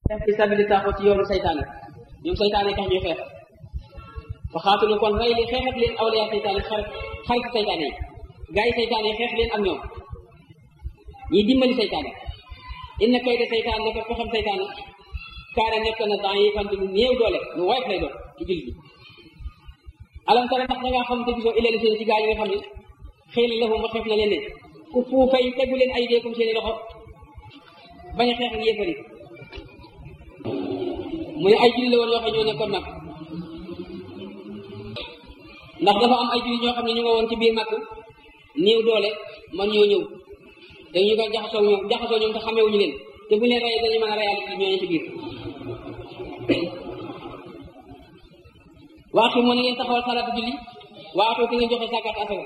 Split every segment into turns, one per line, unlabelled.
xeex fi sabili taaxut ci yoonu saytaane ñoom saytaane tax ñuy xeex fa xaatulu kon rey li xeexat leen awliya saytaane xarit xarit saytaane yi gaa yi saytaane yi xeex leen ak ñoom ñiy dimbali saytaane inna kayda saytaan naka ko xam saytaane kaana nekk na temps yi fante lu néew doole lu woyof lay doon ci jullit bi alam tara ndax da ngaa xam te gisoo ilal seen ci gaa yi nga xam ne xëy na lahum waxeef na leen ne ku fuufay tegu leen ay deekum seeni loxo bañ a xeex ak yéefari mu ne ay jullit la woon yoo xam ñoo nekkoon mag ndax dafa am ay jullit ñoo xam ne ñu nga woon ci biir mag néew doole man ñoo ñëw dañu ko jaxasoo ñoom jaxasoo ñoom te xamewuñu leen te bu leen rey dañu mën a reyaale ci ñooñu ci biir waa xi moo ne ngeen taxawal salaatu julli waatoo te ngeen joxe sàkkat asaka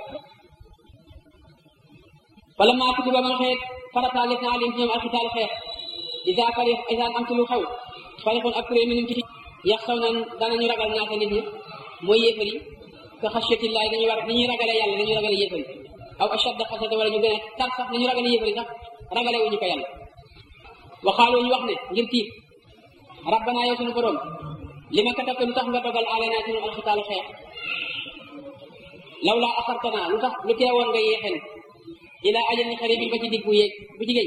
wala maa kutiba ba xeet farataale na alim ci ñoom alxitaal xeex isa fari isa am ci lu xew farixoon ak kuréel minum ci yax saw nan danañu ragal ñaata nit ñi mooy yéefar yi ka xasiyatillahi dañuy war dañuy ragale yàlla dañuy ragale yéefar yi aw ashadda xasata wala ñu gën a tar sax nañu ragale yéefar yi sax ragale wuñu ko yàlla waxaaloo ñu wax ne ngir tiit rabbana yow suñu borom li ma katabte lu tax nga dogal alanaa ci ñun alxitaal xeex law laa axartana lu tax lu teewoon nga yéexen ila ajalin xaribin ba ci dig bu yéeg bu jigéen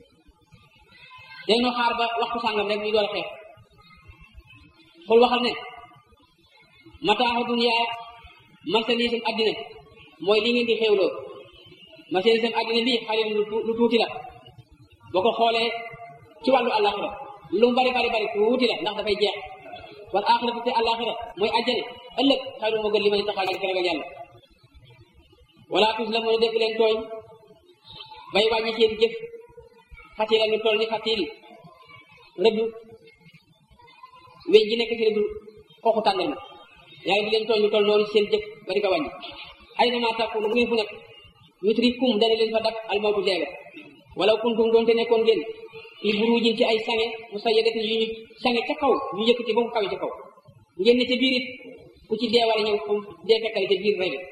dañu xaar ba waxtu sàngam rek ñu door a xeex xul waxal ne mataaxu dunya marchandise addina mooy li ngeen di xewloo marchandise addina lii xarit lu tuuti la boo ko xoolee ci wàllu àllaaxira lu mu bari bari bari tuuti la ndax dafay jeex wal aaxiratu te àllaaxira mooy àjjane ëllëg xayru moo gën li ma ne taxaw ci ragal yàlla wala tus la mën a def leen tooñ bay wàññi seen jëf xatila lu toll ni xatil rëdd weñ ji nekk ci rëdd xooxu tàndal ma yaa ngi di leen tooñ lu toll noonu seen jëf ba di ko wàññi ay na maa tàkku bu ngeen fu nekk yutrikum dana leen fa dak almawtu deega wala kuntum doonte nekkoon ngeen fi burujin ci ay sange musayyadatin yu ñu sange ca kaw ñu yëkkati ba mu kawe ca kaw ngeen ne ca biir it ku ci dee war a ñëw fu dee fekkale ca biir rey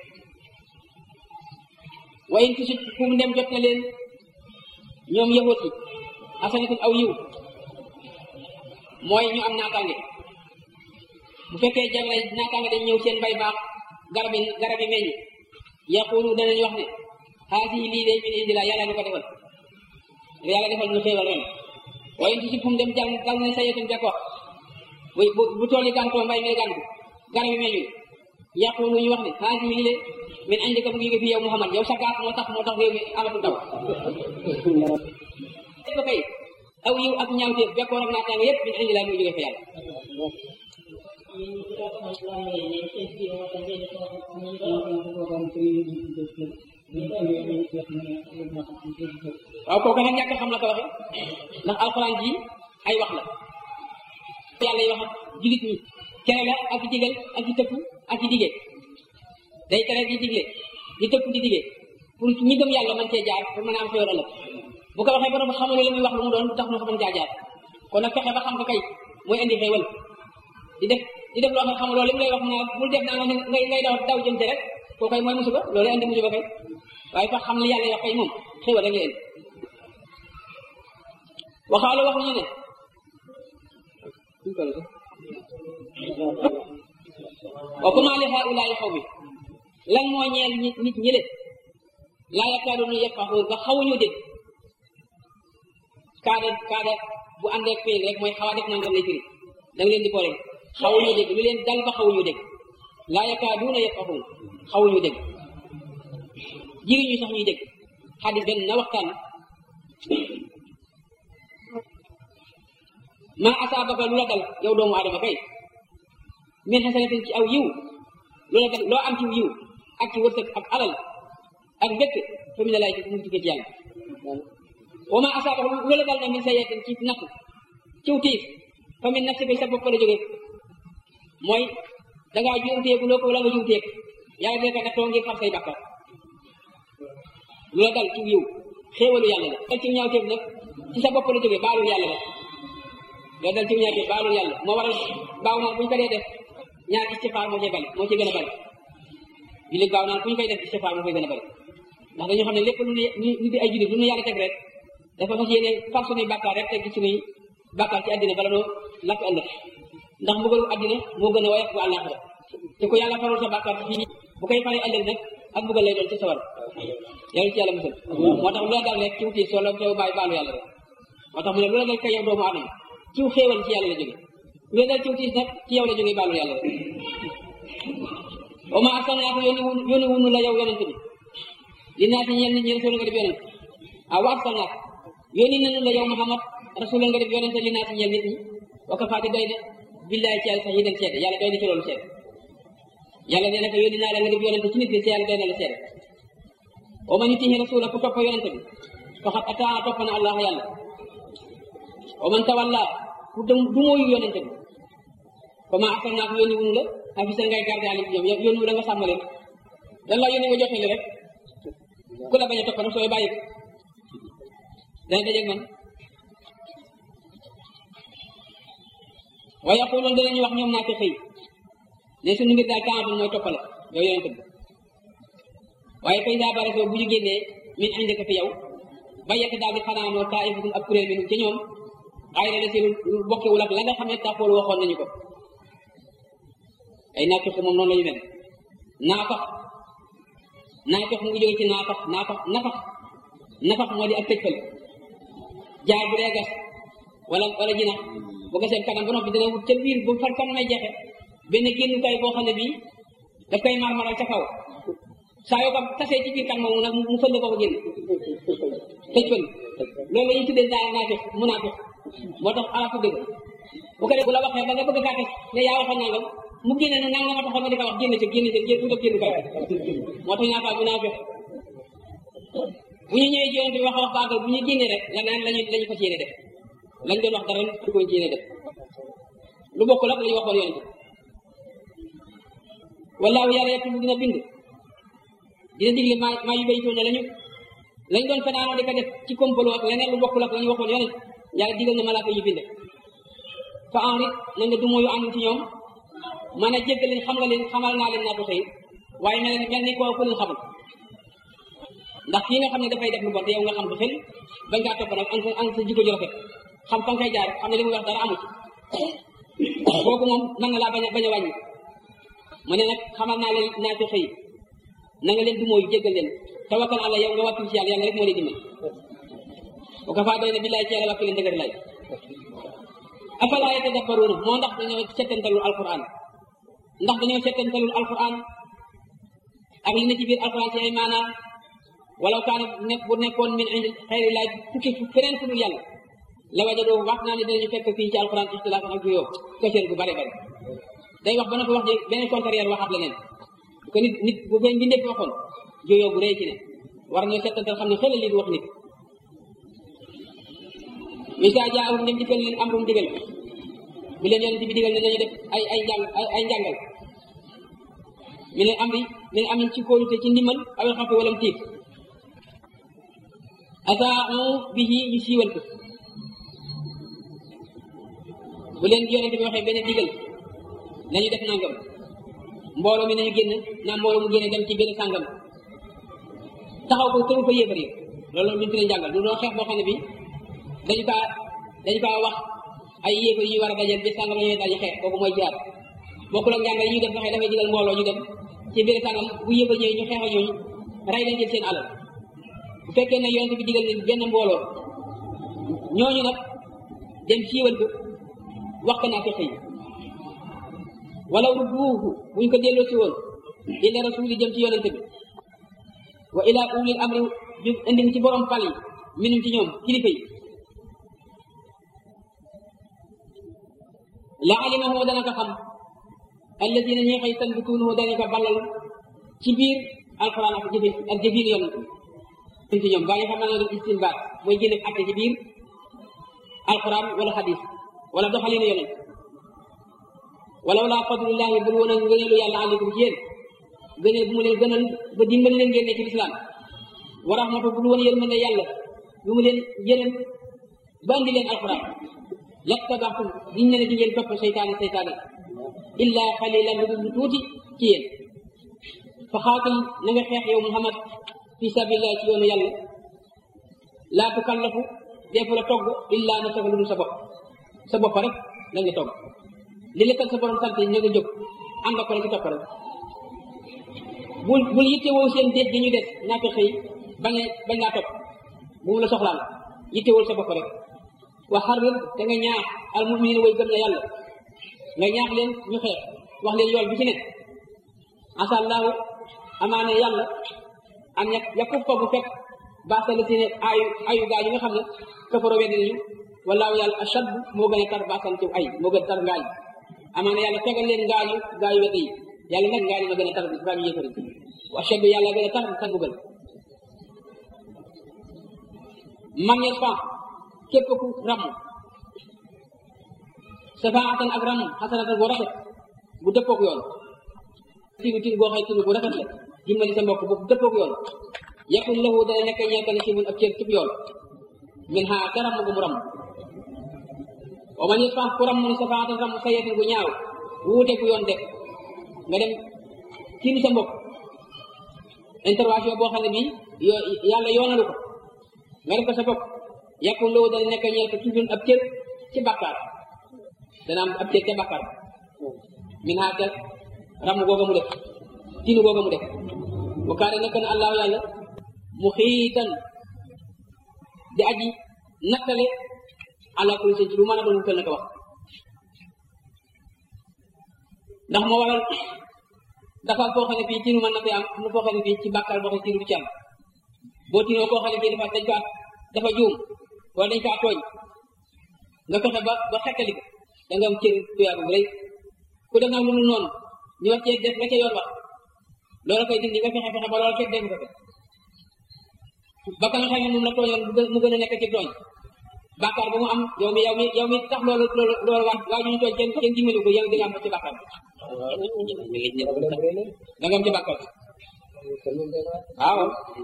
wa in tusit fu mu dem jot na leen ñoom yahut yi asanatul aw yiw mooy ñu am naataange bu fekkee jamono naataange dañ ñëw seen bay baax garab yi garab yi meññ yaqulu danañ wax ne haasi lii day min indi la yàlla ñu ko defal yàlla defal ñu xéewal ren wa in tusit fu mu dem jàng dal na sayetun jakkox bu bu bu tool yi gàntoo mbay mi gàntu garab yi meññul yaqulu ñu wax ne haasi lii de min indika mu ngi jóge fi yow Muhammad yow sa gaaf moo tax moo tax réew mi amatu taw ba kay aw yiw ak ñaawteef bekkoor ak naataange yëpp min indi laa muy jóge fa yàlla waaw kooku nag ñàkk xam la ko waxe ndax alxuraan ji ay wax la yàlla yi wax ak jullit ñi tere la ak digal ak di tëkku ak di dige day tere di digle di tëkku di dige pour ñi gëm yàlla mën cee jaar pour mën a am xéwal ëllëg bu ko waxee borom xamul li muy wax lu mu doon tax ñu ko mën caa jaar kon nag fexe ba xam ko kay mooy indi xéwal di def di def loo xam xamuloo li mu lay wax mu ne bul def naa ngay ngay daw daw jëm ci rek koo koy mooy musiba loolu indi musiba kay waaye fa xam li yàlla wax kay moom xéwal rek la indi waxaale wax nañu ne wa kuma li haulaai xaw mi lan moo ñeel nit nit ñi leen laa yakaaduuna yafqahuun ba xawuñu dégg kaada kaada bu àndee ak rek mooy xaw a def nangam lay firi da nga leen di boole xawuñu dégg lu leen dal ba xawuñu dégg laa yakaaduuna yafqahuun xawuñu dégg jiriñu sax ñuy dégg xadis benn na waxtaan maa asaabaka lu la dal yow doomu aadama kay min xasanatin ci aw yiw lu la dal loo am ci yiw ak ci wërsëg ak alal ak mbégte fa min laay mu ngi tukkee ci yàlla wa maa asaabaka lu la dal na min sayyi'atin ci natt ciw tiif fa min nafsika sa bopp la jógee mooy dangaa juumteeku loo ko la nga juumteek yàlla dina ko nattoo ngir far say bàkkar lu la dal ciw yiw xéewalu yàlla la dal ci ñaawteef nag ci sa bopp la jógee baalul yàlla la loolu dal ci ñaawteef baalul yàlla moo waral baaw naan bu ñu ko dee def ñaar istifaar moo cee bari moo ci gën a bari jullit baaw naan bu ñu koy def istifaar moo koy gën a bari ndax dañoo xam ne lépp lu ñu ñu di ay jullit lu ñu yàlla teg rek dafa fas yéene far suñuy bàkkaar rek teg ci suñuy bàkkaar ci àddina bala noo lakk ëllëg ndax mbugalu àddina moo gën a woyof bu àllaaxira te ko yàlla farul sa bàkkaar ci fii bu koy faree ëllëg nag ak mbugal lay doon ci sawar yàlla ci yàlla musal moo tax lu la dal rek ciw tiis soo la teew bàyyi baalu yàlla rek moo tax mu ne lu la dal kay yow doomu aadama ciw xéewal ci yàlla la jóge lu la dal ciw tiis nag ci yow la jóge baalu yàlla rek wa ma arsalnaaka yónni wun yónni wunu la yow yonent bi li naa ci ñeen nit ñi rasul nga def yonent ah wa arsalnaaka yónni nanu la yow Muhammad rasul nga def yonent li naa ci ñeen nit ñi wa kafaati doy de billaay ci yàlla sax yi dem seede yàlla doy na ci loolu seede yàlla nee na ko yónni naa la nga def yonent ci nit ñi ci yàlla doy na la seede wa man yutihi rasula ku topp yonent bi faqad ataa topp na allah yàlla wa man tawalla ku du mooyu yonent bi fa ma arsalnaaka yónni wunu la afisa ngay garde alim ñoom yónni wu da nga sàmm leen dan la yónni nga jottali rek ku la bañ a topp nag sooy bàyyi dana dajeeg man wa yaquluun danañu wax ñoom naa ko xëy ne suñu mbir daal taatul mooy toppal yow yonent bi waaye fay saa bare soo bu ñu génnee min indi ko fi yow ba yekk daal di xanaanoo taa'ifatun ab kuréel minhum ci ñoom xayra la si lu bokkewul ak la nga xam ne tàppoolu waxoon nañu ko ay naafiq moom noonu la ñu mel naafax naafax mu ngi jóge ci naafax naafax nafax nafax moo di ak tëjfal jaar bu dee gas wala wala jinax bu gasee kanam ba noppi dina wut ca biir bu fan kan may jeexe benn génnukaay boo xam ne bii daf koy marmaral ca kaw saa yoo ko tasee ci biir kan moomu nag mu fël ko fa génn tëjfal loolu la ñuy tuddee naa naafiq munaafiq moo tax ala tudde ko bu ko def bu la waxee ba nga bëgg kaa ne yaa waxoon nangam mu génne ne nangam a taxoon nga di ko wax génne ca génne ca génn utal génn kay moo tax ñaata bu naa fex bu ñu ñëwee ci yonent bi wax wax baagal bu ñu génnee rek la naan lañu lañu fas yéene def lañ doon wax dara du ko ci yéene def lu bokkul ak la ñu waxoon yonent wallaahu yàlla yettu dina bind dina digle maa maa yu baytoo ne lañu lañ doon fanaanoo di ko def ci complot ak leneen lu bokkul ak la ñu waxoon yonent yàlla digal na malaaka yu bind fa enrit na nga du mooyu ànd ci ñoom man a jéggal leen xam nga leen xamal naa leen naa ko xëy waaye mel ni mel ni koo ku leen xamul ndax kii nga xam ne dafay def lu bon te yow nga xam ko xel bañ ngaa topp nag an sa an sa jikko ju rafet xam fa nga koy jaar xam ne li muy wax dara amu ci kooku moom mën na laa bañ a bañ a wàññi mu ne nag xamal naa leen naa ko xëy na nga leen du mooy jéggal leen tawakkal àlla yow nga wàkkil ci yàlla yàlla rek moo lay dimbal bu ko faa doy na billaay ci yàlla wàkkil leen dëgër lay afalaa yatadabbaruuna moo ndax dañoo settantalul alquran ndax dañoo settantalul alquran ak li ne ci biir alquran ci ay maanaam walaw kaana nekk bu nekkoon min indi xayri laay tukki feneen fu dul yàlla la wajadoo wax naa ne dinañu fekk fii ci alquran ixtilaaf ak juyoo këseen bu bare bare day wax ba na ko wax ji beneen contraire waxaat leneen bu ko nit nit bu benn bindee waxoon juyoo bu rëy ci ne war nañoo settantal xam ne xëy na lii du wax nit misa jaahum dem dikkal leen amrum digal bi leen yonent bi digal ne nañu def ay ay njàng ay njàngal mi ne am bi mi ne am ci kóolute ci ndimbal awel xafi walam tiit asaau bihi ñu siiwal ko bu leen yonent bi waxee benn digal nañu def nangam mbooloo mi nañu génn naa mbooloo mu génne dem ci benn sàngam taxaw ko tëru fa yéefar yi loolu luñu tuddee njàngal lu doon xeex boo xam ne bi dañu kaa dañu kaa wax ay yéefar yi war a dajal bis sàngam la ñuy daje xeex kooku mooy jihaad bokkul ak njàngal yi ñuy def waxee dafay digal mbooloo ñu dem ci biir sàngam bu yéefar ñëwee ñu xeex ak ñooñu rey leen jël seen alal bu fekkee ne yonent bi digal leen benn mbooloo ñooñu nag dem siiwal ko wax ko naa fexe yi walaw rudduuhu buñ ko delloo si woon ila rasuli jëm ci yonent bi wa ila ulil amri ju indi ci borom pal yi minum ci ñoom kilifa yi la alimahu dana ko xam alladina ñi xëy tanbituunahu dana ko ballal ci biir alquran ak jëfe ak jëfin yonent bi ci ñoom gaa yi xam naa ne doon istinbaat mooy génne atte ci biir alquran wala xadis wala doxalinu yonent walaw laa fadlullahi bul woon a ngëneelu yàlla aleykum ci yéen gëneel bu mu leen gënal ba dimbali leen génne ci lislaam wa rahmatu bul woon yërmande yàlla bu mu leen yërëm ba andi leen alquran lattabaxtum diñ ne ne di ngeen topp seytaane seytaane illa xalilan lu dul lu tuuti ci yéen fa xaatal na nga xeex yow muhammad fi sabilillah ci yoonu yàlla laa tukallafu deefu la togg illa nafsaka lu dul sa bopp sa bopp rek la nga toog li lekkal sa borom sant ñoo nga jóg ànd ak ko rek ci topp rek bul bul yittewoo seen déet gi ñu des ñàkk xëy bañ bañ laa topp bu mu la soxlaal yittewul sa bopp rek wa xarrir te nga ñaax al muminin way gëm na yàlla nga ñaax leen ñu xeex wax leen yool bi ci ne asa allahu amaane yàlla am ña yakub fa bu fekk baasala si ne ayu ayu gaa yi nga xam ne kafaro weddi nañu walaahu yàlla ashad moo gën a tar baasal ci ay moo gën a tar ngaañ amaane yàlla fegal leen ngaañu gaa yu weddi yi yàlla nag ngaañu ma gën a tar ngaañu yëfari wa ashad yàlla gën a tar sa mbugal man yasfa képp ku ramm safaatan ak ramm xasanatan bu rafet bu dëppook yoon tigu tigu boo xëy tigu bu rafet la dimbali sa mbokk bu dëppook yoon yakun lahu dana nekk ñeekal ci mun ab cër cib yoon min ha ca ramm gu mu ramm wa man yasfa ku ramm ni safaatan ramm sayetin gu ñaaw wuute gu yoon def nga dem kii ni sa mbokk intervention boo xam ne bii yo yàlla yoonalu ko nga def ko sa bopp yàqul loolu dana nekk ñeel ko toujours ab cër ci bàkkaar dana am ab cër ca bàkkaar min haa ca ramm googa mu def tinu googa mu def wa kaane nekk na allahu yàlla mu xiitan di aji nattale ala kulli seen ci lu mën a doon wutal na ko wax ndax moo waral dafa foo xam ne fii tinu mën na fee am am na foo xam ne fii ci bàkkaar boo xam ne tinu du ci am boo tinoo koo xam ne fii dafa dañ kaa dafa juum wala dañ kaa tooñ nga fexe ba ba xettali ko da nga am cër tuyaaba bu rëy ku def nag lu mu noonu ñu wax cee def la ca yoon wax loolu koy dindi nga fexe fexe ba loolu fekk dem ko ba ka nga xam ne moom la tooñoon mu gën a nekk ci tooñ bàkkaar ba mu am yow mi yow mi yow mi tax loolu loolu loolu waa waa ñu tooñ kenn kenn dimbali ko yow di nga am ci bàkkaar da nga am ci bàkkaar waaw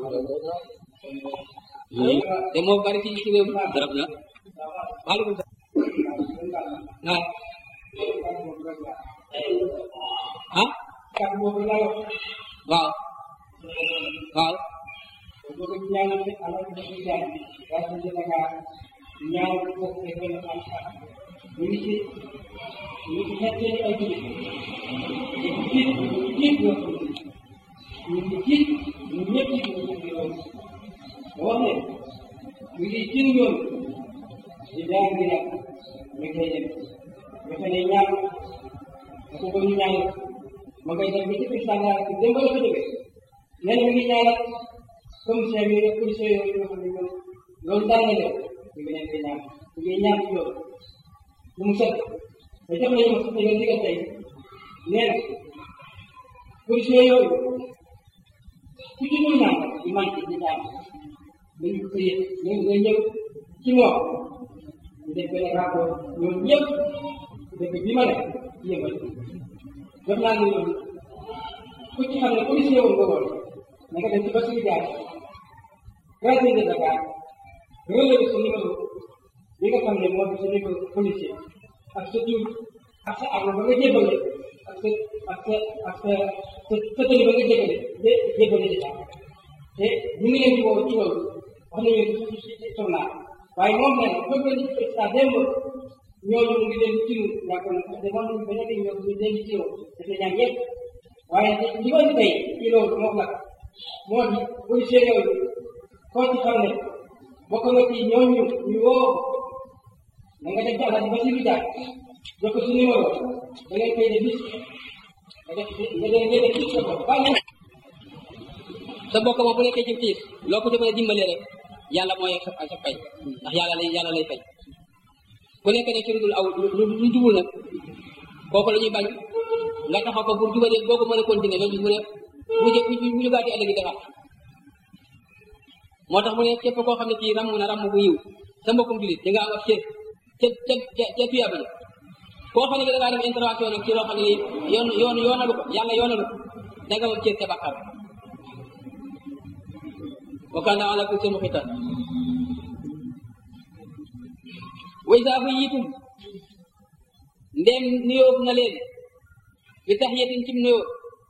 te moo bari ci ci réew mi darab na waaleykum salaam ah ah waaw waaw
wax ne mi ngi ci yoon di daal di nag mi koy def dafa ne ñaan dafa ko ñu ñaan ma koy def ba ci biir sàngaar bi dem ba la ko jóge nee na mi ngi ñaanal commissaire yi commissaire yooyu yoo xam ne ñoom loolu daan na leen mi ngi leen di ñaan mi ngi ñaan ci yoon bu mu set te jox nañu ma sa yoon digal tey nee na commissaire yooyu ku ci dul naan di manqué di ñaan dañu ko yëg ñoom nga ñëw ci moom ñu def benn rapport ñoom ñëpp dëkk bi ma ne yëngal jox naa ne ñoom ku ci xam ne policier woon nga woon na nga dem ci Bassirou Diagne gardien de Dakar relevé sa numéro bi nga xam ne moo di sa numéro policier ak sa tur ak sa arme ba nga jébale ak sa ak sa ak sa sa sa tëni ba nga jébale de jébale déjà te ñu ngi leen di woo ci loolu wax nañu ci ci ci journal waaye moom nee na bëgg nañu président démb ñooñu mu ngi leen di tiru yaakaar naa parce que moom ñu bañ a dégg ñoom ñu leen di tiru dafa ñaan yëpp waaye li ko tey ci loolu moom la moo di policier yooyu koo ci xam ne bokk na ci ñooñu ñu woo da nga def ci àll ba si lu jaar jox ko si numéro da ngay koy de bis nga def nga def nga def bis sa bopp bàyyi
sa bokk moom bu nekkee ci tiis loo ko ci mën a dimbale rek yàlla mooy sa sa fay ndax yàlla lay yàlla lay fay ku nekk ne ci lu dul aw lu lu jubul nag kooku la ñuy bañ nga taxaw ko pour jubalee boo ko mën a continuer loolu mu ne bu jë bu bu jugaatee ëllëg defar moo tax mu ne képp koo xam ne kii ramm na ramm bu yiw sa mbokkum julit di nga am ak cër ca ca ca ca tuyaaba ja koo xam ne da ngaa def intervention nag ci loo xam ne nii yoon yoon yoonalu ko yàlla yoonalu ko da nga am cër ca bàkkaar wa kaana ala kulli shay'in muqitan wa izaa huyyitum ndem nuyoo na leen bi tahiyatin cim nuyoo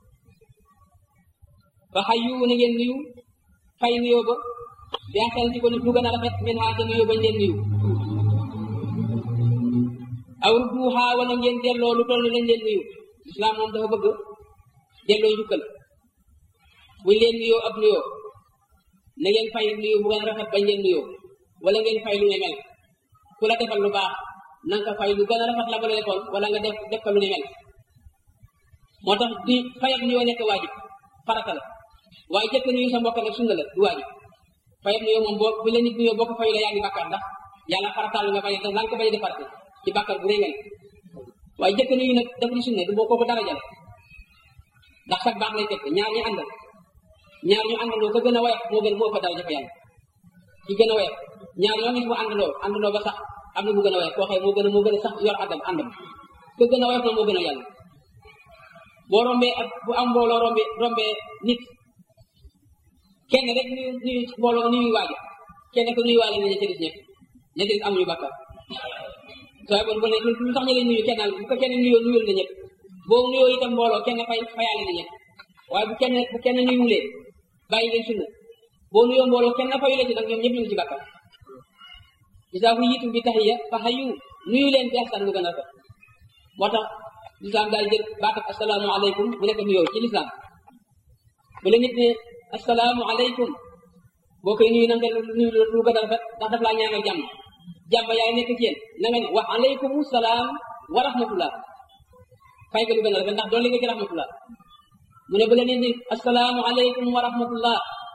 fa hayyu na ngeen nuyu fay nuyoo ba bi ahsana ci ko lu gën a rafet min haa ca nuyoo bañ leen nuyu aw rudduha wala ngeen delloo lu toll ni lañ leen nuyu islam moom dafa bëgg delloo njukkal buñ leen nuyoo ab nuyoo na ngeen fay nuyu bu gën a rafet bañ leen nuyoo wala ngeen fay lu ne mel ku la defal lu baax na nga ko fay lu gën a rafet la ba la defoon wala nga def def ko lu ne mel moo tax di fay ak nuyoo nekk waajib farata la waaye jëkk nuyu sa mbokk nag sunna la du waajib fay ak nuyoo moom boo bu la nit nuyoo boo ko fayu la yaa ngi bàkkaar ndax yàlla farataal nga bañ a def nga ko bañ a defarte ci bàkkaar bu rëy nga waaye jëkk nuyu nag def di sunna du boo kooku dara jale ndax sax baax lay fekk ñaar ñu àndal ñaar ñu àndandoo ko gën a woyof moo gën moo fa dara jafe yàlla ki gën a woyof ñaar ñoo gis mu àndandoo àndandoo ba sax am na bu gën a woyof koo xëy moo gën a moo gën a sax yor àndam àndam ko gën a woyof na moo gën a yàlla boo rombee ak bu am mbooloo rombee rombee nit kenn rek nuyu nuyu mbooloo nuyu waaja kenn ko nuyu waale na ña ca des ñëpp ña ca des amuñu bàkkaar soo bon bu ne lu tax ñu lay nuyu kenn bu ko kenn nuyoo nuyul na ñëpp boo nuyoo itam mbooloo kenn fay fayaale na ñëpp waaye bu kenn bu kenn nuyuwulee bàyyi leen sunna boo nuyoo mbooloo kenn fayu la ci nag ñoom ñëpp ñu ngi ci bàkkaar isaa fu yitu bi taxiya fa xayu nuyu leen bi ahsan mu gën a rafet moo tax lislaam daal jël baatab asalaamu aleykum bu nekk nuyoo ci lislaam bu la nit ne asalaamu aleykum boo koy nuyu na nga nuyu lu gën a rafet ndax daf laa ñaanal jàmm jàmm yaay nekk ci yéen na nga ne wax aleykum salaam wa rahmatullah fay ko lu gën a rafet ndax doon li nga ci rahmatullah mu ne bu la nit ni asalaamu aleykum wa rahmatullah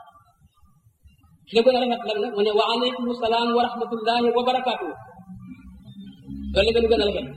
la gën a rafet lan la mu ne wa aleykum salaam wa rahmatullahi wa barakaatu loolu la gën a rafet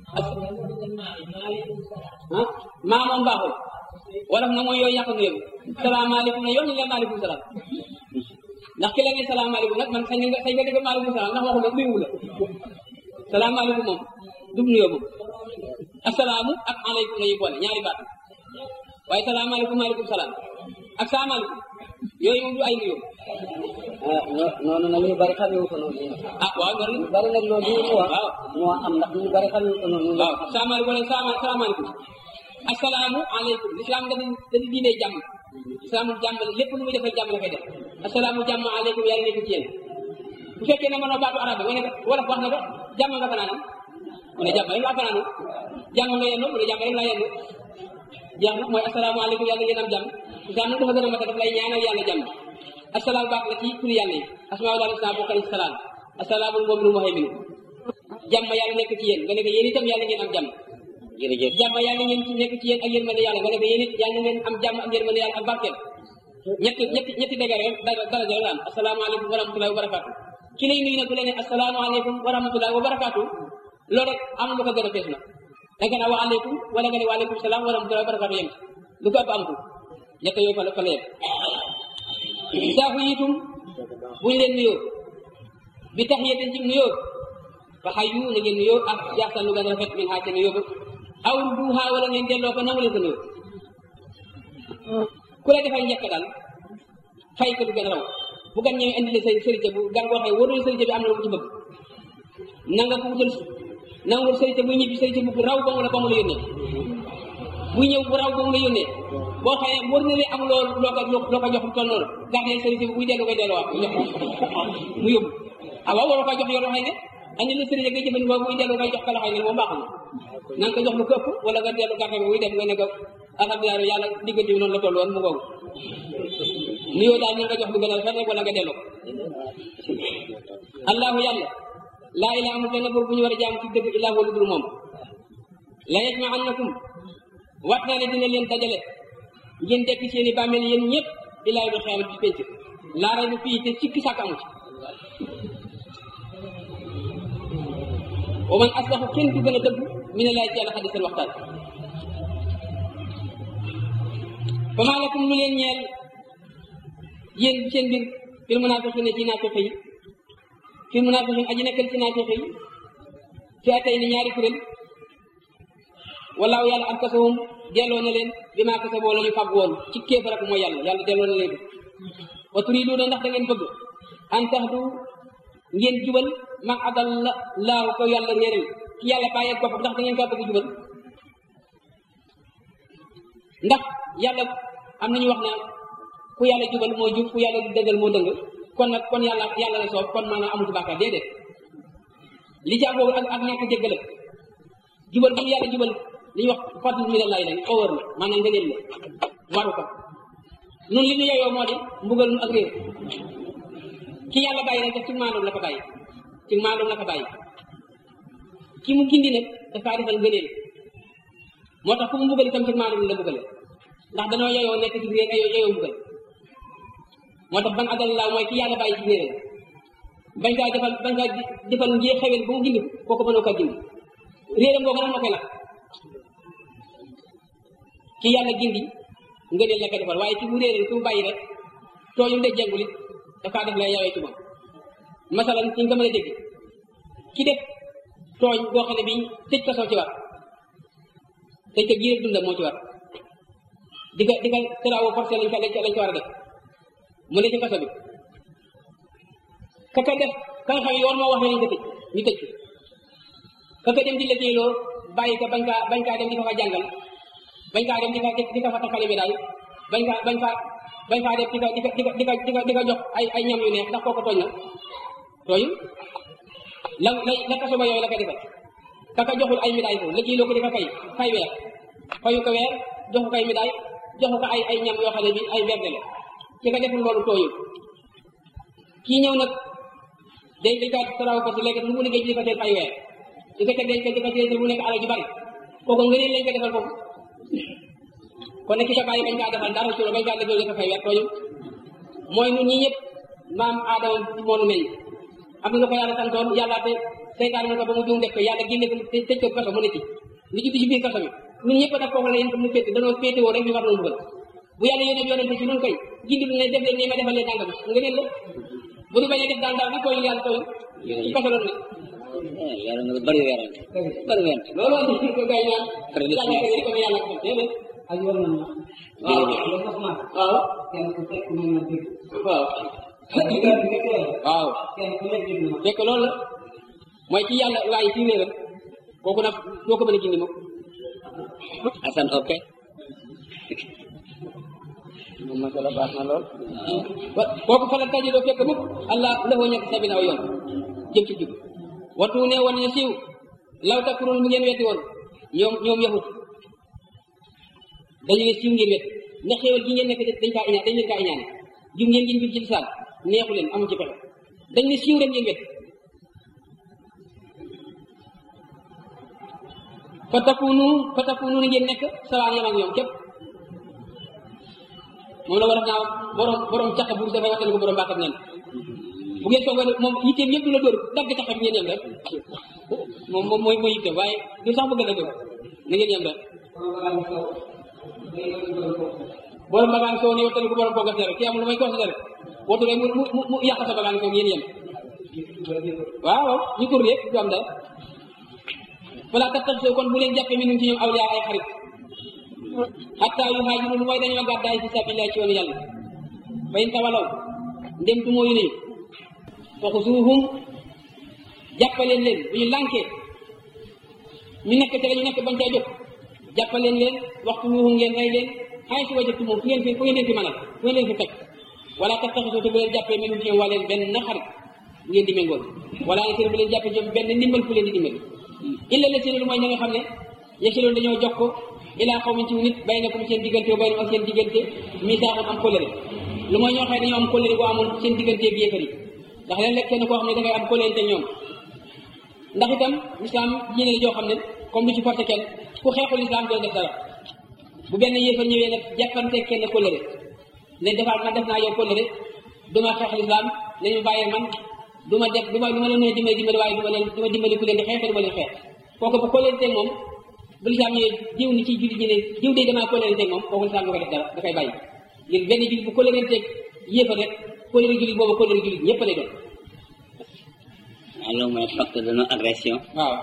ah maa moom baaxul wala na mooy yooyu yàq nuyoo salaamaaleykum ne yow ñu ne maaleykum salaam ndax ki la ne salaamaaleykum nag man sañ nga sañ nga def maaleykum salaam ndax waxu la nuyuwu la salaamaaleykum moom du nuyoo moom asalaamu ak aleykum la ñuy boole ñaari baat waaye salaamaaleykum maaleykum salaam ak salaamaaleykum yooyu moom du ay nuyoo.
ah noonu nag ñu bari xamee wu ko noonu.
ah waaw loolu
ñu bari nag loolu ñu wax.
waaw
moo am ndax ñu bari xamee wu ko noonu.
waaw salaamaaleykum wala salaamaaleykum asalaamu aleykum lislaam nga da di diine jàmm islaamu jàmm lépp lu muy defal jàmm la koy def asalaamu jàmm aleykum yàlla nekk ci yéen bu fekkee ne mënoo baatu arab nga ne wala wax na ko jàmm nga fanaanam mu ne jàmm rek laa fanaanu jàmm nga yendu mu ne jàmm rek laa yendu jeex na mooy asalaamu aleykum yàlla ngeen am jàmm islaam nag dafa gën a mat a daf lay ñaanal yàlla jàmm asalaam baax la ci turi yàlla yi asmaa daal islam bokk na ci salaam asalaamul mu'minu muhaymin jàmm yàlla nekk ci yéen nga ne ko yéen itam yàlla ngeen am jàmm
jërëjëf
jàmm yàlla ngeen ci nekk ci yéen ak yërmande yàlla nga ne ko yéen it yàlla ngeen am jàmm ak yërmande yàlla ak barkeel ñetti ñetti ñetti dëgg rek daraja la am asalaamaaleykum wa rahmatullahi wa barakaatu ki lay nuyu nag bu la ne asalaamaaleykum wa rahmatullahi wa barakaatu loolu rek am lu ko gën a fees na da nga ne wa aleykum wala nga ne wa aleykum salaam wa rahmatullahi wa barakaatu yem lu ko ëpp amatul ñett yooyu fa la fa la yem saafu yitum buñ leen nuyoo bi tax yéten ci nuyoo fa xayu na ngeen nuyoo ak yaxsan lu gën a rafet min xaa ca nuyoo ba aw duuxaa wala ngeen delloo ko nangu leen ko nuyoo ku la defal njëkk daal fay ko lu gën a raw bu gan ñëwee indi la sa sërite bu gan koo xëy wóorul sërite bi am na lu mu ci bëgg na nga ko wutal na nga wut sërite buy ñibbi sërite bu raw ba mu la ba mu la yónnee buy ñëw bu raw ba mu la yónnee boo xëyee wóor na leen amuloo loo ko loo ko jox toll noonu gardé sërite bi buy dellu koy delluwaat mu jox mu yóbbu ah waaw waroo koy jox yow xëy ne andi la sërite ngay jëfandikoo buy dellu koy jox ka la xëy ne moom baaxul na nga ko jox lu ko ëpp wala nga dellu gardé bi buy dem nga ne ko alhamdulilah yàlla diggante bi noonu la toll woon mu ngoogu nuyoo daal na nga jox lu gën a rafet rek wala nga delloo allahu yàlla laa ilaaha amul benn buur bu ñu war a jaam ci dëgg illaa huwa lu dul moom la yajma'annakum wat naa ne dina leen dajale ngeen dekk seeni bàmmeel yéen ñëpp illaa yawmil qiyaamati ci penc laa rayba fii te sikki sàkk amu ci wa man asdaxu kenn du gën a dëgg mina laahi ci yàlla xadisan waxtaan fa maa lakum lu leen ñeel yéen seen mbir fil munaafiqiina ci naafiq yi fil munaafiqiina aji nekkal ci naafiq yi fi atay ni ñaari kuréel walaaw yàlla arkasahum delloo na leen bi maa kasaboo la ñu fàgg woon ci kéefar ak mooy yàlla yàlla delloo na leen ko wa turiiduuna ndax da ngeen bëgg an tahdu ngeen jubal man adalla laahu ko yàlla réeral ki yàlla bàyyeeg boppam ndax da ngeen kaa bëgg jubal ndax yàlla am nañu wax na ku yàlla jubal moo jub ku yàlla dëggal moo dëng kon nag kon yàlla yàlla la soob kon maanaam amu ci bàkkaar déedéet li ci boobu ak ak ñàkk jéggal jubal bu yàlla jubal li ñuy wax fadl mi lay lañ xawar la maanaam nga leen la waru ko nun li ñu yeyoo moo di mbugal nu ak réer ki yàlla bàyyi rek def ci maandoom la ko bàyyi ci maandoom la ko bàyyi ki mu gindi nag dafaa defal ngëneel moo tax ku mu mbugal itam ci maandoom la mbugale ndax danoo yeyoo nekk ci réer ayoo yeyoo mbugal moo tax ban adal laa mooy ki yàlla bàyyi ci réeram bañ kaa defal bañ kaa defal njee xewel ba mu gindi kooku mënoo kaa gindi réeram boobu nag moo koy lakk ki yàlla gindi ngëneel la ko defal waaye ci bu réeral ku mu bàyyi rek tooñu de jàngul it dafaa def lay yawee ci moom masalan ci nga mën a dégg ki def tooñ boo xam ne bii tëj kaso ci war tëj ko giir dundam moo ci war di ko di ko travaux forcés lañ ko lañ ko lañ ko war a def mu ne ci kaso bi ka ka def ka nga xam yoon moo wax ne nañ ko tëj ñu tëj ko ka ka dem di liggéeyloo bàyyi ko bañ kaa bañ kaa dem di ko fa jàngal bañ kaa dem di ko di ko fa takkale bi daal bañ kaa bañ kaa bañ kaa def di ko di ko di ko di ko di ko di ko jox ay ay ñam yu neex ndax kooku tooñ na tooñu la la la kaso ba yooyu la ko defal ka ka joxul ay médaille ko liggéeyloo ko di ko fay fay weer fayu ko weer joxu ko ay médaille joxu ko ay ay ñam yoo xam ne bi ay verde la ki ko deful loolu tooñu kii ñëw nag day day kaa taraw parce que léegi lu mu liggéey di ko teel ay weer di ko teg dañ ko di ko teel mu nekk alal ju bari kooku nga lañ ko defal foofu kon nag ki ko bàyyi bañ kaa defal dara ci loolu bañ kaa liggéey di ko fay weer tooñu mooy ñun ñi ñëpp maam aadama moo nu meññ am na lu ko yàlla santoon yàlla te seytaan na ko ba mu juum def ko yàlla génne ko te tëj ko kaso mu ne ci li ci ci biir kaso bi ñun ñëpp nag foofu la yéen mu féete danoo féete woo rek ñu war noonu dugal bu yàlla yónnee yónnee ci ñun koy gindi ne def leen nii ma defal leen nangam nga neen la bu ñu bañee def daal daal bi tooñ yàlla tooñ ci kaso loolu ne
yàlla nga bari weerante bari weerante
loolu andi ko gay naan
Très bien.
yàlla ko ko yàlla ko déedéet
ak yoon nañ ma
waaw
loolu sax ma
waaw
kenn ku fekk mën na dégg
waaw
di nga di nga teel
waaw
kenn ku nekk dégg na
fekk loolu la mooy ci yàlla waaye ci wéeram kooku nag doo ko mën a gindi moom
Assane ok
moom masala baax na lool wa kooku fa la taji doo fekk mukk allah lafoo ñekk sabina aw yoon jëm ci jub wattu ne woon ne siiw law takkuroon mu ngeen wetti woon ñoom ñoom yahut dañu ne siiw ngeen wet ndax xéewal gi ngeen nekk dañ kaa iñaan dañ leen kaa iñaane jub ngeen ngeen jub ci lisaan neexu leen amu ci pexe dañ ne siiw rek ngeen wet fa takunu fa takunu na ngeen nekk sawaan yam ak ñoom képp moom la war a naa borom borom caq bu dafay waxtaan ko borom baaxam nen bu ngeen soog a moom yitteem yëpp du la dóor dagg caq bi ngeen yem rek moom moom mooy mooy yitteem waaye du sax bëgg a dëgg na ngeen yem rek borom bagaan soo ne waxtaan ko borom boogas rek ki amul lu may considéré wootu rek mu mu mu yàq sa bagaan soo ngeen yem waaw waaw ñu tur rek du am dara wala tax tax kon bu leen jàppee mi ci ñoom awliya ay xarit hatta yu haajiru lu mooy dañoo gàddaay fi sabilillah ci yoonu yàlla fa in tawalaw ndem du mooyu nañu fa xusuuhum jàppaleen leen bu ñu lànkee ñu nekk te la ñu nekk bañ caa jóg jàppaleen leen waxtu wuuhum ngeen rey leen xay si wajatu moom fu ngeen fi fu ngeen leen fi mënal fu ngeen leen fi teg wala tax taxisoo te bu leen jàppee minum ci ñoom waa leen benn xarit bu ngeen di méngool wala ne seen bu leen jàppee ci ñoom benn ndimbal fu leen di dimbali illa la seen lu mooy ña nga xam ne yasiloon dañoo jox ko ilaa xaw min ci nit bay na ko seen diggante bay na ak seen diggante misaaxam am kóllëre lu mooy ñoo xam ne dañoo am kóllëre boo amoon seen diggante ak yéefar yi ndax léeg-léeg kenn koo xam ne da ngay am kóllëre te ñoom ndax itam lislaam diine la joo xam ne comme du ci forcé kenn ku xeexul lislaam doo def dara bu benn yéefar ñëwee nag jàppante kenn kóllëre ne defaat man def naa yow kóllëre duma xeex lislaam nañu bàyyee man du ma def du ma du ma leen mën a dimbali dimbali waaye du ma leen du ma dimbali ku leen di xeex du ma leen xeex kooku bu kóllëre teg moom bu lislaam ñëwee diw ni ci jullit ñi ne diw de damaa kóllëre teg moom kooku lislaam du ko def dara da koy bàyyi ngir benn jullit bu kóllëre teg yéefar rek kóllëre jullit boobu kóllëre jullit ñëpp lay doon
waaw loolu mooy facteur de non agression
waaw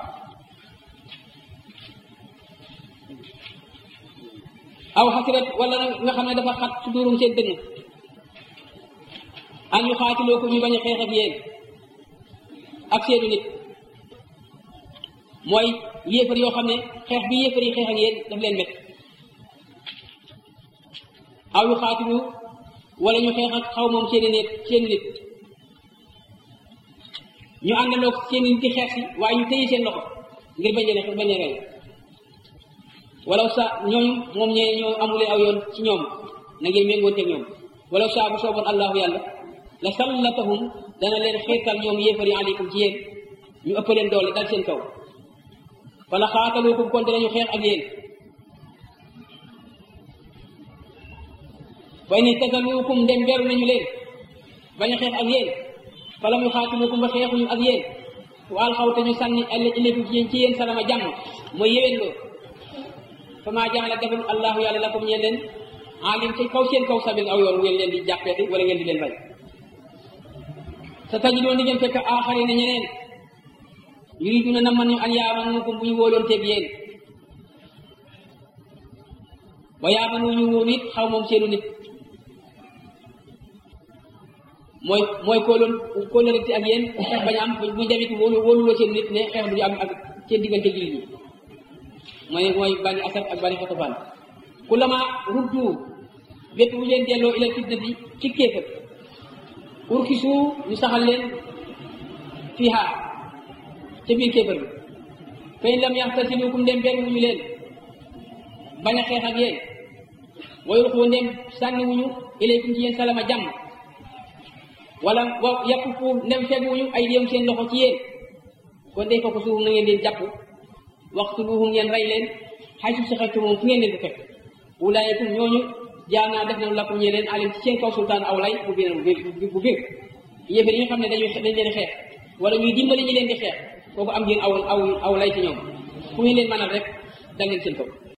aw xasirat wala nga xam ne dafa xat su durum seen dënn an yu xaatiloo ko ñu bañ a xeex ak yéen ak seenu nit mooy yéefar yoo xam ne xeex bi yéefar yi xeex ak yéen daf leen métti aw yu xaatilu wala ñu xeex ak xaw moom seeni nit seeni nit ñu àndandoo seeni nit di xeex si waaye ñu téye seen loxo ngir bañ a bañ a rey walaw sa ñooñu moom ñee ñoo amule aw yoon ci ñoom na ngeen méngoonteeg ñoom walaw sa bu sooboon allahu yàlla la sallatahum dana leen xiirtal ñoom yéefari aleykum ci yéen ñu ëpp leen doole dal seen kaw wala xaataluukum kon danañu xeex ak yéen way ni tasaluukum ndem beru nañu leen bañ a xeex ak yéen falam yu xaatiluukum ba xeexuñu ak yéen waal xaw te ñu sànni ilaykum ci yéen ci yéen salama jàmm mooy yéwén loo fama jaala defal allahu yàlla lakum ñeen leen alim ci kaw seen kaw sabil aw yoon ngeen leen di jàppeeti wala ngeen di leen rey sa tajidoon di ngeen fekk aaxari na ñeneen yuriduna na man ñu an yaamanukum bu ñu wóoloon teeg yéen wa yaamanu ñu wóor it xaw moom seenu nit mooy mooy kóoloon kóolërati ak yéen xeex bañ am bu demit wóolu wóoluloo seen nit ne xeex du am ak seen diggante jullit ñi mooy mooy bani asad ak bani xatafaan kullama ruddu bépp bu leen delloo ilal fitnati ci kéefër urkisu ñu saxal leen fiha ca biir kéefër bi fa in lam yaxtasilukum dem benn wuñu leen bañ a xeex ak yéen wayul xoo ndem sànni wuñu ilaykum ci yéen salama jàmm wala wa yàpp fu ndem fegu wuñu ay déem seen loxo ci yéen kon day fokk suuf na ngeen leen jàpp waxtu luhum ngeen rey leen xay su saxatu moom fu ngeen leen ko fekk ulaayikum ñooñu jaanaa def nañu lakum ñee leen alim ci seen kaw sultaan aw lay bu biir bu biir yéefar yi nga xam ne dañuy dañ leen xeex wala ñuy dimbali ñi leen di xeex kooku am ngeen aw aw aw lay ci ñoom fu ngeen leen mënal rek dal leen seen kaw